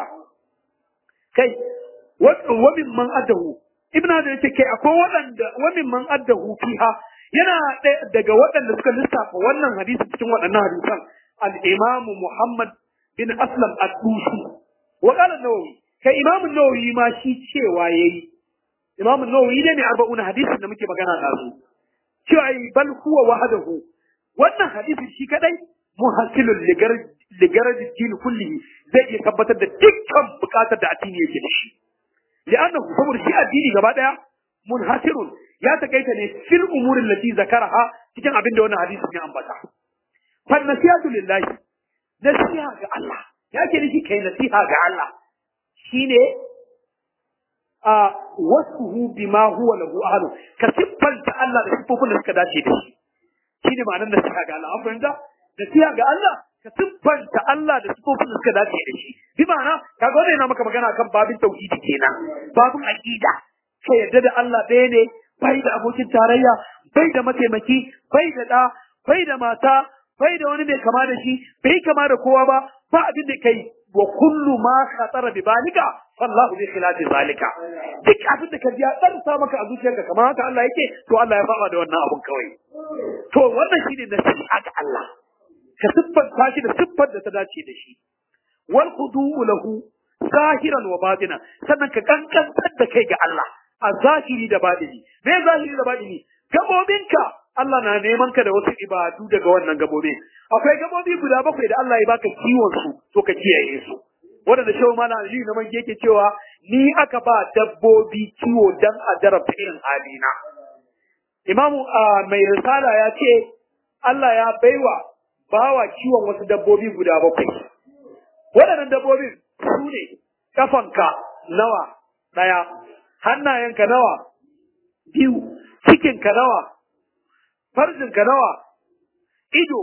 kai wa min man addahu ibn hajar yace kai akwai waɗanda wa min man addahu fiha yana daga waɗanda suka lissafa wannan hadisi cikin waɗannan hadisan al-imam Muhammad bin Aslam ad-Dusi wa qala an-Nawawi kai imam an-Nawawi ma shi cewa yayi imam an-Nawawi ne mai arba'una hadisin da muke magana da su cewa bal huwa wahdahu wannan hadisi shi kadai muhassilul ligaraj din kullihi zai iya tabbatar da dukkan bukatar da addini yake da shi li'annahu saboda shi addini gaba daya munhasirun ya takaita ne fil umurin lati zakaraha cikin abin da wannan hadisi ya ambata fa nasihatu lillahi nasiha ga Allah ya ke nufi kai nasiha ga Allah shine a wasuhu bima huwa lahu ahlu ka siffanta Allah da siffofin da suka dace da shi shine ma'anar nasiha ga Allah an fahimta nasiha ga Allah ka siffanta Allah da siffofin da suka dace da shi bi ma'ana kaga wannan yana maka magana kan babin tauhidi kenan babin aqida ka yadda da Allah ɗaya ne bai da abokin tarayya bai da mataimaki bai da ɗa bai da mata bai da wani mai kama da shi bai kama da kowa ba ba abin da kai wa kullu ma khatara bi balika fallahu bi khilafi zalika duk abin da ka ji ya tsarsa maka a zuciyarka kamar haka Allah yake to Allah ya fara da wannan abun kawai to wannan shine nasiha ga Allah ka siffanta shi da siffar da ta dace da shi wal khudu'u lahu zahiran wa batina sannan ka kankantar da kai ga Allah a zahiri da batini me zahiri da batini gabobinka Allah na neman ka da wasu ibadu daga wannan gabobi akwai gabobi guda bakwai da Allah ya baka kiwon su to ka kiyaye su wanda da shehu mana Ali na man yake cewa ni aka ba dabbobi kiwo dan a jarabta irin halina Imamu mai risala ya ce Allah ya baiwa bawa kiwon wasu dabbobi guda bakwai waɗannan dabbobin su ne kafanka nawa ɗaya hannayenka nawa biyu cikinka nawa farjinka nawa ido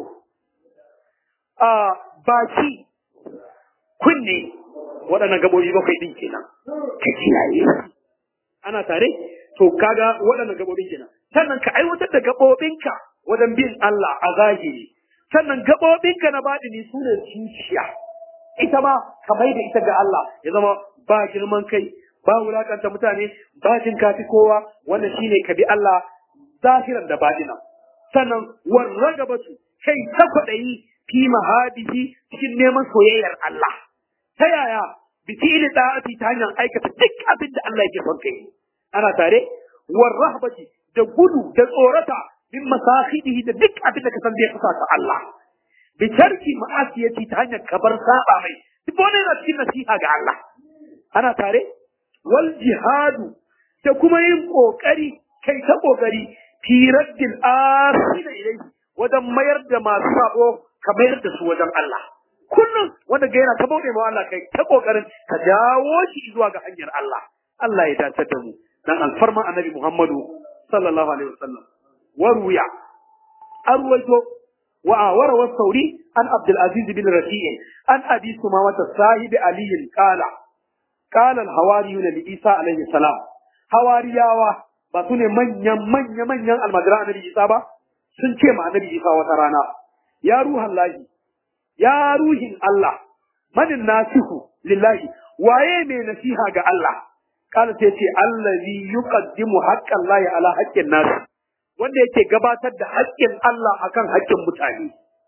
a baki kunne waɗannan gabobi bakwai ɗin kenan ka kiyaye ana tare to kaga waɗannan gabobin kenan sannan ka aiwatar da gabobinka wajen bin Allah a zahiri sannan gabobinka na baɗini su ne zuciya ita ma ka mai da ita ga Allah ya zama ba girman kai ba wulakanta mutane ba jin kafi kowa wannan shine ka bi Allah zahiran da baɗinan sannan warragabatu kai ta kwaɗayi fi mahadihi cikin neman soyayyar Allah ta yaya bi fi'li da'ati ta hanyar aikata duk abin da Allah yake son kai ana tare war rahbati da gudu da tsorata min masahidihi da duk abin da ka san zai fasa ka Allah bi tarki ma'asiyati ta hanyar kabar saba mai duk wani yana cikin nasiha ga Allah ana tare wal jihadu da kuma yin kokari kai ta kokari fi raddil asina ilayhi wajen mayar da masu sabo ka mayar da su wajen Allah kullum wanda ga yana ta bauɗe ma Allah kai ta kokarin ka dawo shi zuwa ga hanyar Allah Allah ya dace da mu dan alfarma annabi Muhammadu sallallahu alaihi wasallam waruya arwaito wa awara wa sauri an Abdul Aziz bin Rafi'i an Abi Sumama sahibi Ali qala qala al hawariyuna li Isa alaihi salam hawariyawa ba su ne manyan manya manyan almajiran annabi Isa ba sun ce ma annabi Isa wata rana ya ruhan lahi ya ruhin Allah manin nasihu lillahi waye mai nasiha ga Allah kala sai ce allazi yuqaddimu haqqan lahi ala haqqin nas wanda yake gabatar da haƙƙin Allah akan haƙƙin mutane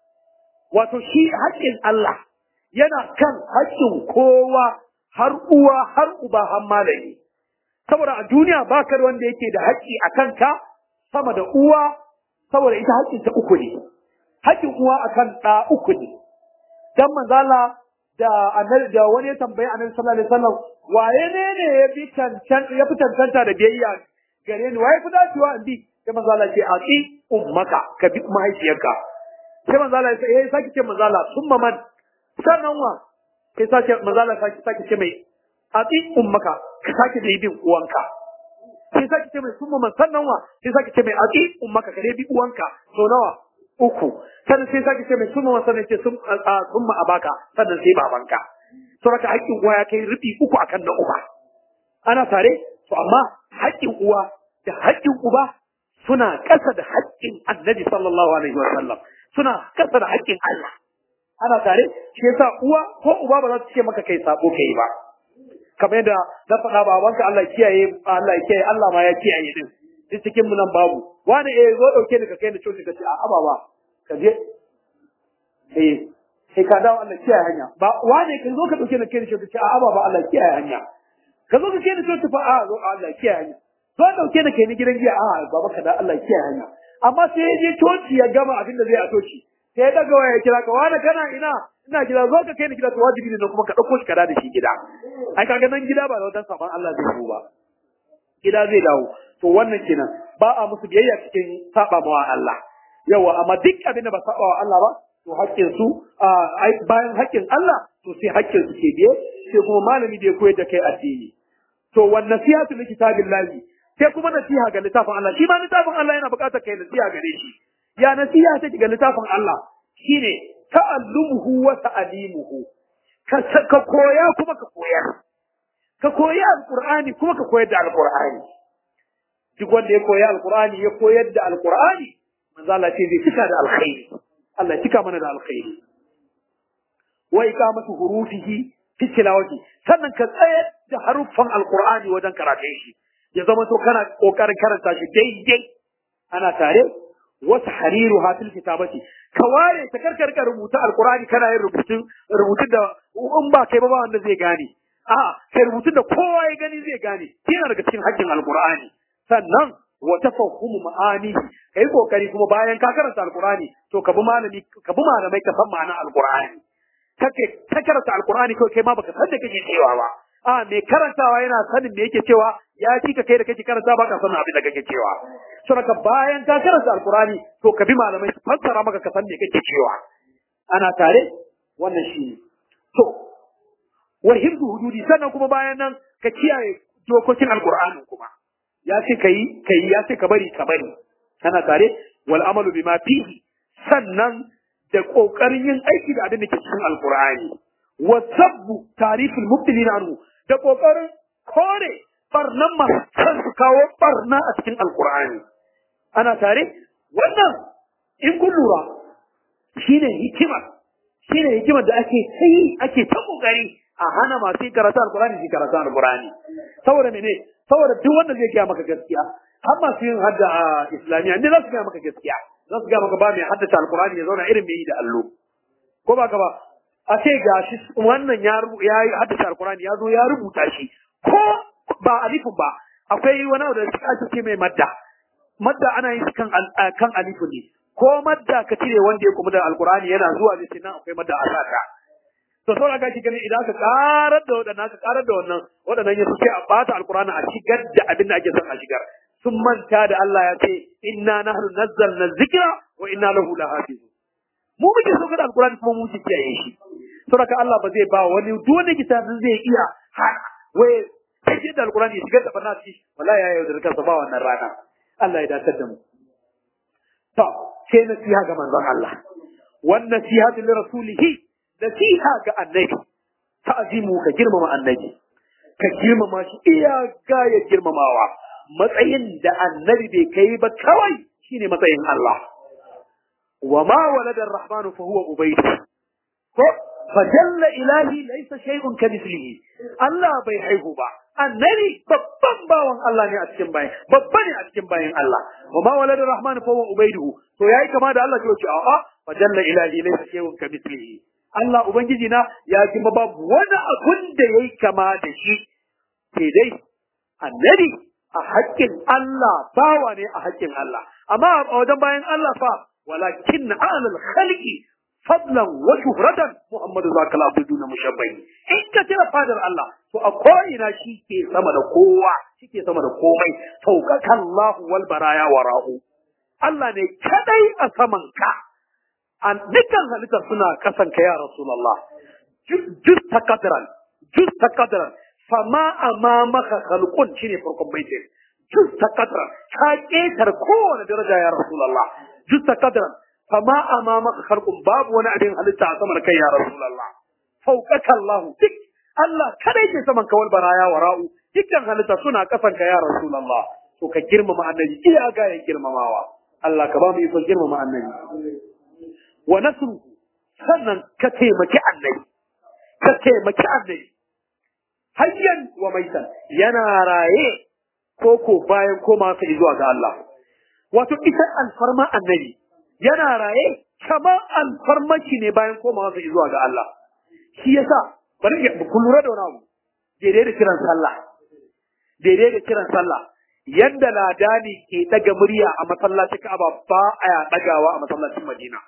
wato shi haƙƙin Allah yana kan haƙƙin kowa har uwa har uba har malami saboda a duniya ba ka wanda yake da haƙƙi a kanka sama da uwa saboda ita haƙƙin ta uku ne haƙƙin uwa akan ɗa uku ne dan manzala da annabi da wani ya tambayi annabi sallallahu alaihi wasallam waye ne ne ya fi cancan ya fi cancanta da biyayya gare ni waye fi dacewa in bi sai manzala ce aqi ummaka ka bi mahaifiyarka sai manzala ya ce eh saki ce manzala summa man sannan wa sai sake manzala saki saki ce mai aqi ummaka ka sake da bin uwanka sai saki ce mai summa man sannan wa sai saki ce mai aqi ummaka ka dai bi uwanka so nawa uku sannan sai sake ce mai summa sannan ce summa abaka sannan sai babanka to raka haƙƙin uwa ya kai rufi uku akan na uba ana tare to amma haƙƙin uwa da haƙƙin uba suna ƙasa da haƙƙin annabi sallallahu alaihi wa sallam suna ƙasa da haƙƙin Allah ana tare shi yasa uwa ko uba ba za su ce maka kai sabo kai ba kamar yadda na faɗa babanka Allah ya kiyaye Allah ya kiyaye Allah ma ya kiyaye din duk cikin mu nan babu wani eh zo dauke ni ka kai ni coci ka ce a ababa ka je eh sai ka dawo Allah kiyaye hanya ba wani ka zo ka dauke ni kai ni coci ka ce a ababa Allah kiyaye hanya ka zo ka kai ni coci fa a zo Allah kiyaye hanya zo dauke ni kai ni gidan giya a baba ka da Allah kiyaye hanya amma sai ya je coci ya gama abin da zai a coci sai ya daga waya ya kira ka wani kana ina ina gida zo ka kai ni gida to wajibi ne kuma ka dauko shi ka da shi gida ai kaga nan gida ba da wadan saban Allah zai zo ba gida zai dawo to wannan kenan ba a musu biyayya cikin saba mawa Allah yawa amma duk abin da ba saba wa Allah ba to haƙƙin su bayan haƙƙin Allah to sai haƙƙin su ke biye sai kuma malami da ya koyar da kai addini to wan nasihatu li kitabillahi sai kuma nasiha ga littafin Allah shi ma littafin Allah yana buƙatar kai nasiha gare shi ya nasiha take ga littafin Allah shine ta'allumuhu wa ta'limuhu ka ka koya kuma ka koyar ka koyi alqur'ani kuma ka koyar da alqur'ani duk wanda ya koyi alqur'ani ya koyar da alqur'ani manzo Allah ce zai cika da alkhairi Allah ya cika mana da alkhairi wa iqamatu hurufihi fi tilawati sannan ka tsaya da haruffan alqur'ani wajen karatun shi ya zama to kana kokarin karanta shi daidai ana tare wasu hariru hatil kitabati ka ware ta karkarka rubuta alqur'ani kana yin rubutun rubutun da in ba kai ba ba wanda zai gane a kai rubutun da kowa ya gani zai gane yana daga cikin haƙƙin alqur'ani sannan wa tafahhumu ma'ani kai kokari kuma bayan ka karanta alqur'ani to ka bi malami ka bi malamai ka san ma'anar alqur'ani kake ka karanta alqur'ani kai kai ma baka san da kake cewa ba a mai karantawa yana sanin me yake cewa ya fi ka kai da kake karanta ba ka sanin abin da kake cewa saboda bayan ka karanta alqur'ani to ka bi malamai su fassara maka ka san me kake cewa ana tare wannan shi to wa hifzu hududi sannan kuma bayan nan ka kiyaye dokokin alqur'ani kuma ya ce kai kai ya ce ka bari ka bari kana tare wal amalu bima fihi sannan da kokarin yin aiki da abin da ke cikin alqur'ani wa sabbu tariful mubtilina anhu da kokarin kore barnan masu kan su kawo barna a cikin alqur'ani ana tare wannan in kun lura shine hikima shine hikimar da ake sai ake ta kokari a hana masu yin karatu alqur'ani su karatu alqur'ani saboda mene saboda duk wanda zai gaya maka gaskiya har masu yin hadda a islamiyya ne za su gaya maka gaskiya za su gaya maka ba mai haddace alkurani ya zauna irin mai yi da allo ko ba ka ba a ce gashi wannan ya ya haddace alqur'ani ya zo ya rubuta shi ko ba alifin ba akwai wani abu da ake ce mai madda madda ana yin kan kan alifin ne ko madda ka cire wanda ya kuma da alqur'ani yana zuwa ne sai nan akwai madda a saka to saboda ga shi gani idan ka karar da wadannan ka karar da wannan wadannan ya sai a bata alqur'ani a shigar da abin da ake son a shigar sun manta da Allah ya ce inna nahnu nazzalna dhikra wa inna lahu lahafizun mu muke so da alqur'ani kuma mu muke kiyaye shi saboda Allah ba zai ba wani duk wanda kitabin zai iya ha wai sai da alqur'ani shigar da barna shi wallahi ya yaudar kansa ba wannan rana Allah ya dace da mu to sai nasiha ga manzon Allah wannan nasiha li rasulihi nasiha ga annabi ta'zimu ka girmama annabi ka girmama shi iya gaya girmamawa matsayin da annabi bai kai ba kawai shine matsayin Allah wa ma walada ar-rahmanu fa huwa ubaydu ko fa jalla ilahi laysa shay'un kamithlihi Allah bai haihu ba annabi babban bawan Allah ne a cikin bayin babba ne a cikin bayin Allah wa ma walada ar-rahmanu fa huwa ubaydu to yayi kama da Allah ce a'a fa jalla ilahi laysa shay'un kamithlihi Allah ubangiji na ya kuma babu wani abun da yayi kama da shi sai dai annabi a haƙƙin Allah bawa ne a haƙƙin Allah amma a wajen bayan Allah fa walakin alal khalqi fadlan wa shuhratan Muhammadu zakal abduna mushabbai in ka tira fadar Allah to a ko'ina shi ke sama da kowa shi ke sama da komai faukaka Allah wal baraya wara'u Allah ne kadai a saman ka an dukkan halittar suna kasan ka ya Rasulullah jus takadran jus takadran fama amamaka khalqun shine farkon baitin jus takadran ka ketar kowane daraja ya Rasulullah jus takadran fama amamaka khalqun babu wani abin halitta a saman kai ya Rasulullah faukaka Allah duk Allah kadai ke saman kawal baraya wara'u dukkan halitta suna kasan ka ya Rasulullah to ka girmama annabi iya ga ya girmamawa Allah ka ba mu ikon girmama annabi wa nasru sannan ka taimaki annabi ka taimaki annabi hayyan wa maitan yana raye ko ko bayan koma sa zuwa ga Allah wato ita alfarma annabi yana raye kamar alfarmaki ne bayan koma sa zuwa ga Allah shi yasa bari ku lura da wani abu daidai da kiran sallah daidai da kiran sallah yadda ladani ke daga murya a masallacin Ka'aba ba a dagawa a masallacin Madina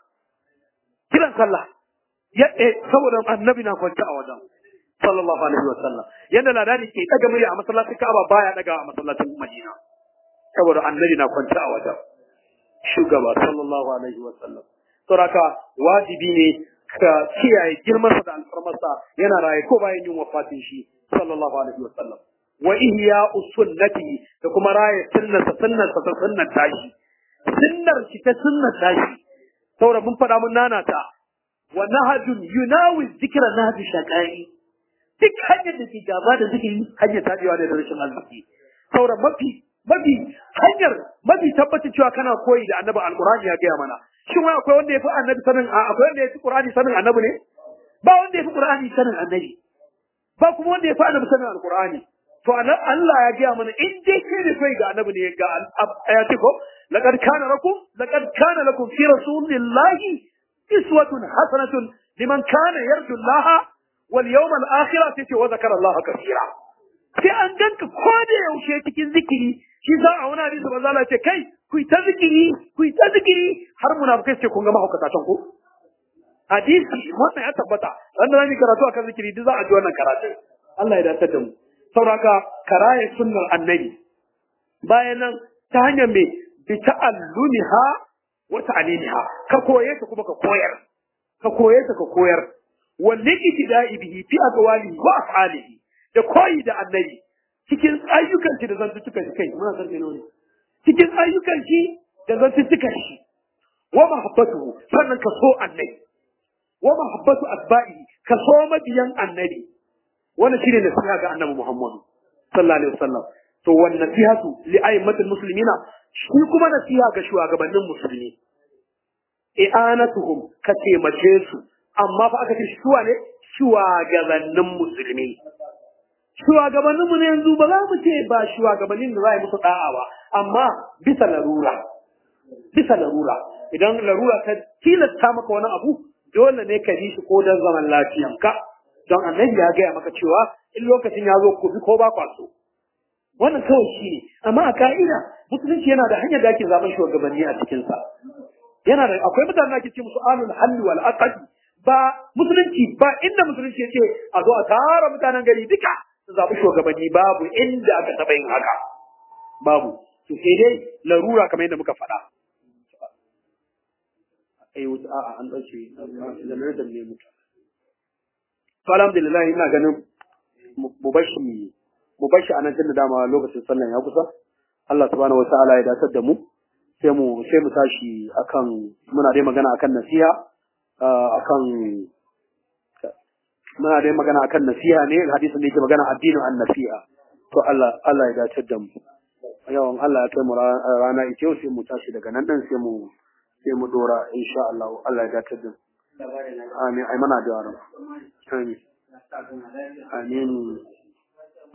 kiran sallah ya eh saboda annabi na kwanta a wajen sallallahu alaihi wa sallam yadda ladani ke daga murya a masallacin Ka'aba baya daga a masallacin Madina saboda annabi na kwanta a wajen shugaba sallallahu alaihi wa sallam saboda wajibi ne ka kiyaye girmansa da alfarmarsa yana raye ko bayan yin wafatin shi sallallahu alaihi wa sallam wa ihya sunnati da kuma raye sunnarsa sunnarsa ta sunnar tashi sunnar shi ta sunnar tashi saboda mun faɗa mun nana ta wa nahajun yunawi zikra nahju shaqai duk hanyar da ke gaba da zikiri hanyar tabewa da rashin arziki saboda mafi mafi hanyar mafi tabbacin cewa kana koyi da annabi alqur'ani ya gaya mana shin wai akwai wanda ya fi annabi sanin akwai wanda ya fi qur'ani sanin annabi ne ba wanda ya fi qur'ani sanin annabi ba kuma wanda ya fi annabi sanin alqur'ani to Allah ya gaya mana in dai kai ne kai ga annabi ne ga ya ce ko laqad kana lakum laqad kana lakum fi rasulillahi iswatun hasanatun liman kana yarju Allah wal yawmal akhir sai wa zakara Allah kaseera sai an ganka ko da yaushe cikin zikiri shi za a wani hadisi manzo Allah ce kai ku ta zikiri ku ta zikiri har munafikai ce kun ga mahaukata can ko hadisi wannan ya tabbata wanda zamu karatu akan zikiri duk za a ji wannan karatu Allah ya dace da mu sauraka karaye sunnar annabi bayan nan ta hanyar me bi ta'allumiha wa ta'limiha ka koye ta kuma ka koyar ka koye ta ka koyar wal iktida'i bihi fi aqwalihi wa af'alihi da koyi da annabi cikin ayyukan shi da zantuttukan shi kai muna san ne cikin ayyukan shi da zantuttukan shi wa mahabbatuhu sannan ka so annabi wa mahabbatu asba'i ka so mabiyan annabi wannan shine nasiha ga annabi Muhammad sallallahu alaihi wasallam to wan nasihatu li a'immatil muslimina shi kuma nasiha ga shugabannin musulmi i'anatuhum ka taimake su amma fa aka ce shuwa ne shugabannin musulmi shugabanninmu ne yanzu ba za mu ce ba shugabannin da za a yi musu da'a ba amma bisa larura bisa larura idan larura ta tilasta maka wani abu dole ne ka bi shi ko don zaman lafiyanka don annabi ya gaya maka cewa in lokacin ya zo ku bi ko ba kwa so wannan kawai shi ne amma a ka'ida musulunci yana da hanyar da ake zaben shugabanni a cikinsa yana da akwai mutanen da ake ce musu alul halli wal aqdi ba musulunci ba inda musulunci yace a zo a tara mutanen gari duka su zabi shugabanni babu inda aka taba yin haka babu to sai dai larura kamar yadda muka faɗa ai wuta a'a an dace zamanin da ne mutu to alhamdulillah ina ganin mu bashi mu bashi anan tunda dama lokacin sallan ya kusa Allah subhanahu wataala ya dasar da mu sai mu sai mu tashi akan muna dai magana akan nasiha akan muna dai magana akan nasiha ne hadisin da yake magana addinin an-nasiha to Allah Allah ya dace da mu yawan Allah ya kai mu rana ita yau sai mu tashi daga nan dan sai mu sai mu dora insha Allah Allah ya dace da mu amin ai mana da amin amin